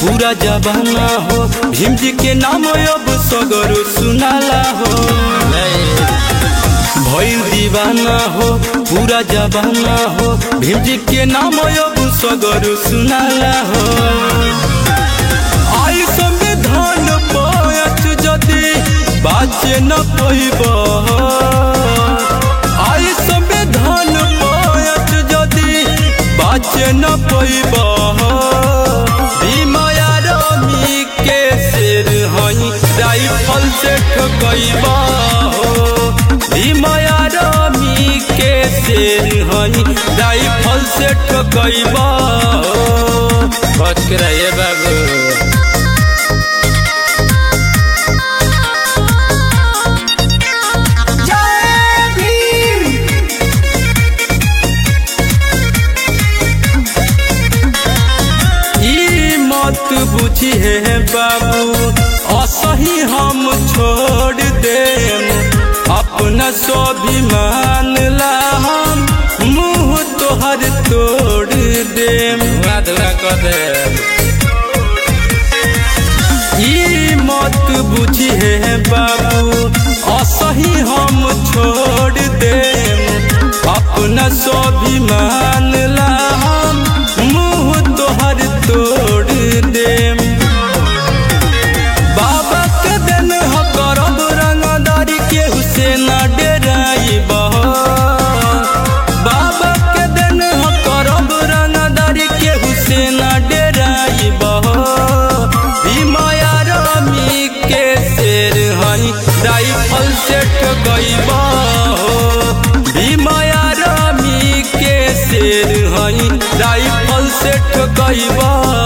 पूरा जबाना हो भीम जी के नाम अब सगरो सुनाला हो भइल दीवाना हो पूरा जबाना हो भीम जी के नाम अब सगरो सुनाला हो आई संविधान पायच जदि बाचे न पैब आई संविधान पायच जदि बाचे न पैब भीमाया रमी के शेर हई राइफल से ठकैब भीमाया रमी के शेर हई राइफल से ठकैब बच के रहिए बाबू ई मत बुझिए बाबू असही हम छोड़ देम अपना स्वाभिमान ला हम मुंह तोहर तोड़ देम धुआ कर दे ई मत बुझिए बाबू असही हम छोड़ देम अपना स्वाभिमान ला हम मुंह तोहर तोड़ देम बाबा के दिन ह करब रंगदारी के हुसैन डेराइब बाबा के दिन ह करब रंगदारी के हुसैन डेराइब भीमाया रमी के शेर हई राइफल से ठगैब भीमाया रमी के शेर हई राइफल से ठगैब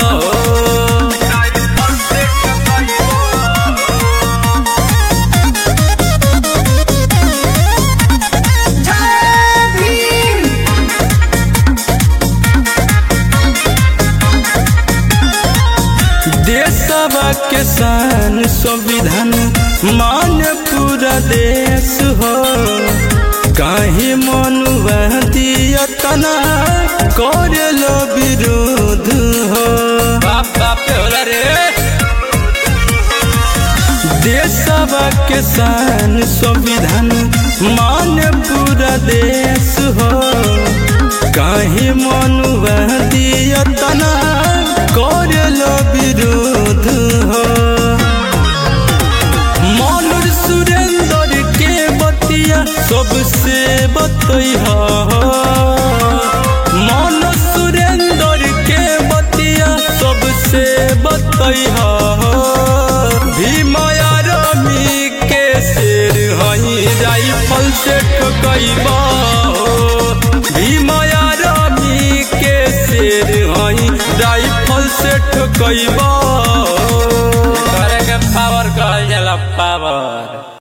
देशवा के शान संविधान मान पूरा देश हो काहे मनुआ दिया तना करे लो विरोध हो बाप बाप पे होला रे देशवा के शान संविधान मान पूरा देश हो काहे मनुआ दिया तना करे लो विरोध हो मनोज सुरेंद्र के बतिया सबसे बतैहा मनोज सुरेंद्र के बतिया सबसे बतैहा भीमाया रमी के शेर हई राइफल से ठकैब भीमाया रमी के शेर हई राइफल से ठकैब करे के पावर कहल जाला पावर